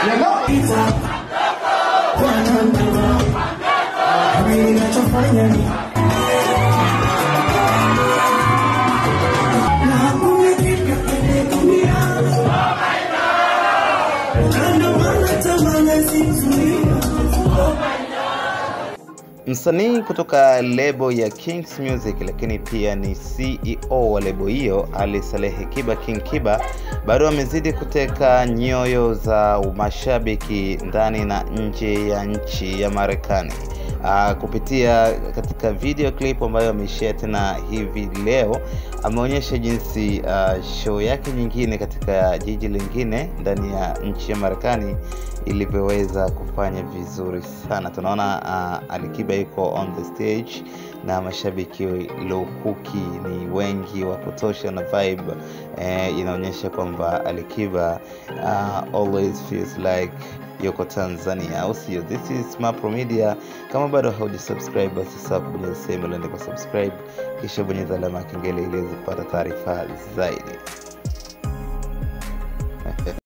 Msanii kutoka lebo ya Kings Music lakini pia ni CEO wa lebo hiyo, Ali Salehe Kiba King Kiba, bado amezidi kuteka nyoyo za mashabiki ndani na nje ya nchi ya Marekani. Uh, kupitia katika video clip ambayo ameishare tena hivi leo, ameonyesha jinsi uh, show yake nyingine katika jiji lingine ndani ya nchi ya Marekani ilivyoweza kufanya vizuri sana. Tunaona uh, Alikiba yuko on the stage na mashabiki lukuki ni wengi wa kutosha na vibe eh, inaonyesha kwamba Alikiba uh, always feels like yuko Tanzania, au sio? This is Mapro Media. Kama bado haujasubscribe, basi sasa kubonyeza sehemu iliyoandikwa subscribe, kisha bonyeza alama ya kengele ili uweze kupata taarifa zaidi.